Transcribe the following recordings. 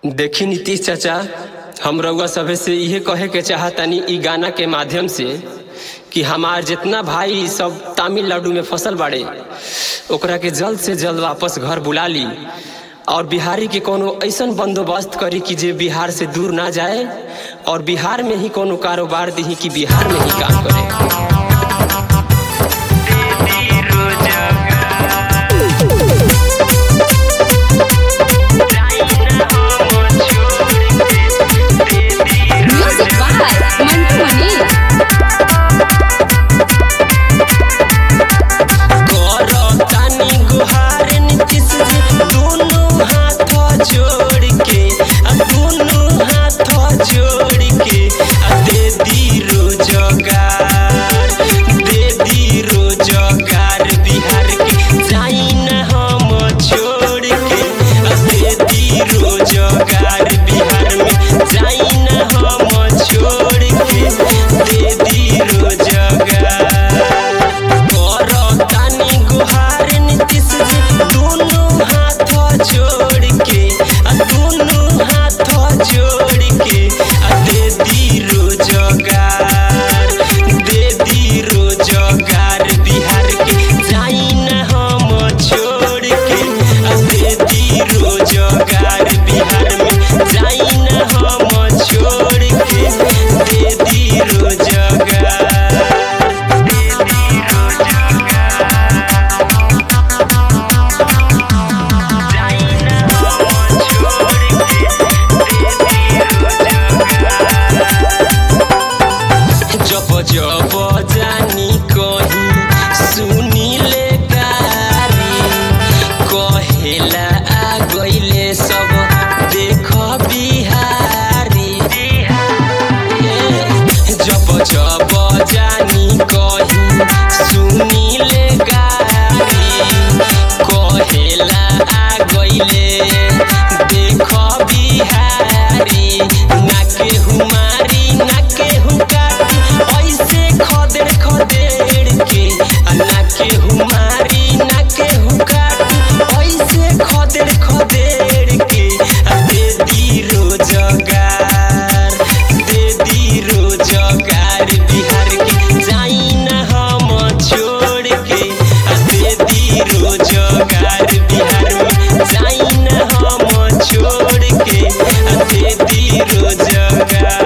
देखी नीतीश चाचा हम रउआ सभे से इहे कहे के चाहतानी ई गाना के माध्यम से कि हमार जितना भाई सब तमिलनाडु में फसल बाड़े ओकरा के जल्द से जल्द वापस घर बुला ली और बिहारी के कोनो ऐसन बंदोबस्त करी कि जे बिहार से दूर ना जाए और बिहार में ही कोनो कारोबार दी कि बिहार में ही काम करे Music by Mantu Mani. करतानी गुहार नीतीश जी दोनों हाथ जोड़ के आ दोनों हाथ जोड़ के आ दे दी रोजगार दे दी रोजगार बिहार के जाई न हम छोड़ के आ दे दी रोजगार बिहार में जाई न हम छोड़ के दे दी रोजगार करतानी गुहार नीतीश जी दोनों हाथ जोड़ के आ दोनों हाथ जोड़ के आ दे दी रोजगार दे दी रोजगार बिहार के जाई न हम छोड़ के आ दे दी रोजगार बिहार में जाई न हम छोड़ के दे दी रोजगार जब जब जानी कही सुनी ले गारी कहेला आ गईले सब देख बिहारी जब जब जानी कही सुनी ले गारी कहेला आ गईले देख बिहारी ना केहू मारी ना केहू काटी ऐसे खदेड़ खदेड़ के आ ना केहू मारी ना केहू काटी ऐसे खदेड़ खदेड़ के आ दे दी रोजगार दे दी रोजगार बिहार के जाई न हम छोड़ के आ दे दी रोजगार बिहार में जाई न हम छोड़ के आ दे दी रोजगार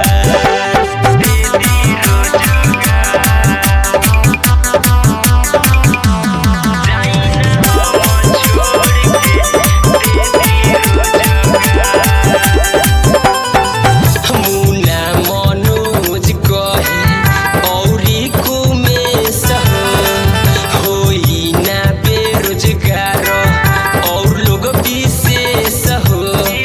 मुना मनोज कहे औरी कुमेश हो होई ना बेरोजगार और लोग विशेष हो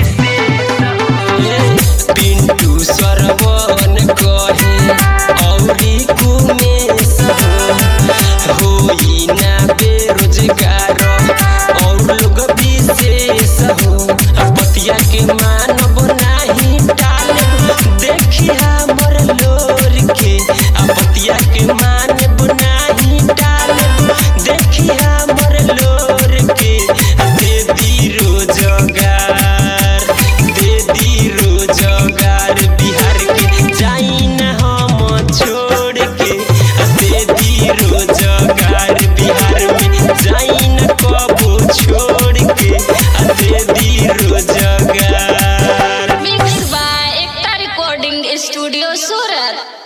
पिंटू सरवन कहे औरी कुमेश हो होई ना बेरोजगार और लोग विशेष हो पतिया के मानव नाही टाले देखी हमर लोर के आ पतिया के मानव नाही टाले देखी हमर लोर के आ दे दी रोजगार दे दी रोजगार बिहार के जाई न हम छोड़ के आ दे दी रोजगार बिहार में जाई न कबो छोड़ के आ दे दी रोजगार Mixed by Ekta Recording Studio Surat.